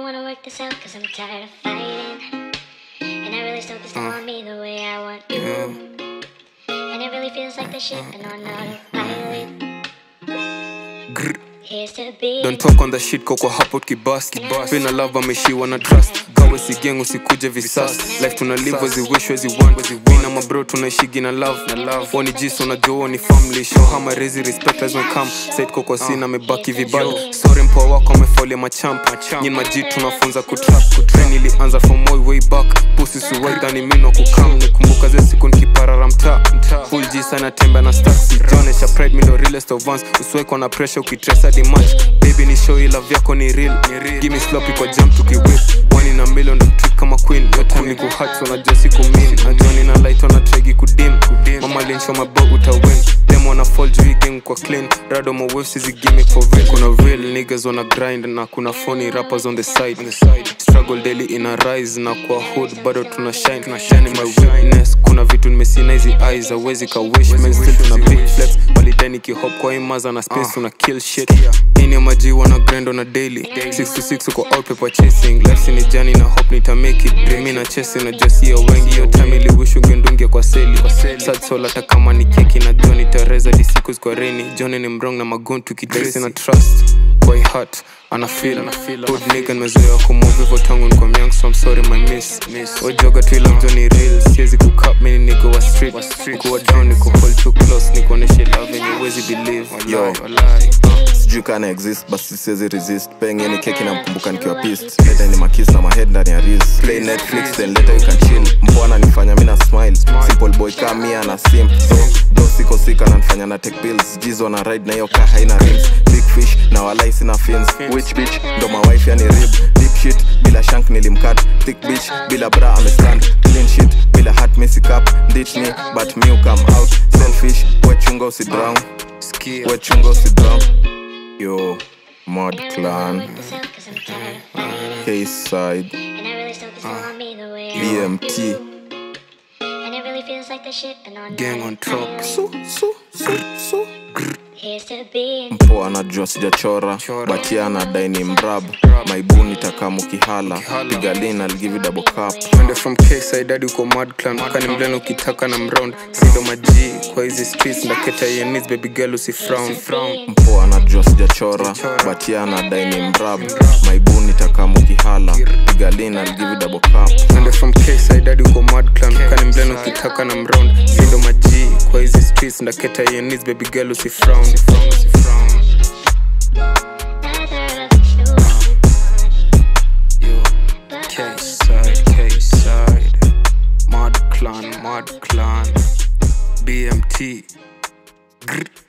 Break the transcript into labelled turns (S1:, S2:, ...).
S1: wanna work this out cause I'm tired of fighting. And I really still just want me the way I want you. And it really feels like the ship and on autopilot. Here's to be.
S2: Don't talk on the shit koko hapo kibas Pina love ameshiwa na trust Kawe si gang usikuje visas Life tuna live as we wish as we want Mina mabro tunaishigi na love Wani jiso na joo ni family Show hama rezi respect as we come Said koko sina mebaki vibado Sorry mpoa wako amefolia machamp Nyin maji tunafunza kutrap Train ilianza from way way back Pussy suwai dhani mino kukam Nikumbuka ze siku nikiparara mtaa Full G sana tembe na stacks Jonesha pride mi ndo realest of ones Usiwekwa na pressure ukitresa di match Baby ni show ila vyako ni real Give me sloppy kwa jump tukiwhip One in a million ndo trick kama queen Yo time ni kuhat so najua siku mean Najua nina light on a tregi kudim Mama linsho mabog utawin Them wanna fall juu hii gang kwa clean Rado my waves is a gimmick for real Kuna real niggas wanna grind Na kuna phony rappers on the side Struggle daily in a rise Na kwa hood bado tuna shine Shine in my witness Kuna vitu nimesina hizi eyes Awezi ka wish man still tuna big flex Walideni kihop kwa imaza na space tuna kill shit Ini ya maji wana grind on a daily 6 to 6 uko out paper chasing Life ni jani na hope nita make it Dream na chasing na just hiyo wengi Hiyo time ili wish ungendungia kwa seli Sad soul hata kama ni keki na Johnny Teresa di siku kwa rainy Johnny ni mrong na magon tukitrace na trust Boy heart ana feel Hood nigga nimezoea kumove hivyo tangu niko young so I'm sorry my miss Wajoga tu ila mjoni real Siwezi kucup mini nigga wa street Kuwa down niko hold too close Nikuoneshe love yenye huwezi believe
S3: Yo.
S2: Wallahi, wallahi uh.
S3: sijui kana exist basi siwezi resist pengine keki na mkumbuka nikiwa pissed leta ni makis na mahead ndani ya ris play netflix then later you can chill mbwana nifanya mina smile simple boy kama mia na sim so do siko sika na nifanya na take pills jizo na ride na hiyo kaa haina rims big fish na walai sina fins which bitch ndo my wife yani rib deep shit bila shank nilimkat thick bitch bila bra amestand clean shit bila hat missy cup ditch me but me come out selfish wechunga usidrown
S2: Sikia.
S3: wechunga usidrown yo mod clan
S1: Cause I'm tired of fighting.
S3: k-side
S1: And I really still just want me the way I want
S3: bmt
S1: And it really feels like the ship and on
S2: Gang on top.
S1: autopilot.
S3: so so so so
S1: Here's to be.
S3: mpo anajua sijachora
S2: Chora.
S3: batia anadai ni mrab maibuni takamukihala pigalin algivi double cup
S2: Twende from K-side hadi uko mad clan kani mleno ukitaka na mround sindo maji kwa hizi streets ndaketa yenis baby girl usifrown
S3: mpo anajua sijachora batia anadai ni mrab maibuni takamukihala pigalin algivi double cup
S2: Twende from K-side hadi uko mad clan kani mleno ukitaka na mround sindo maji kwa hizi streets ndaketa yenis baby girl usifrown Yo, K-side, K-side Mad clan, mad clan BMT Grr.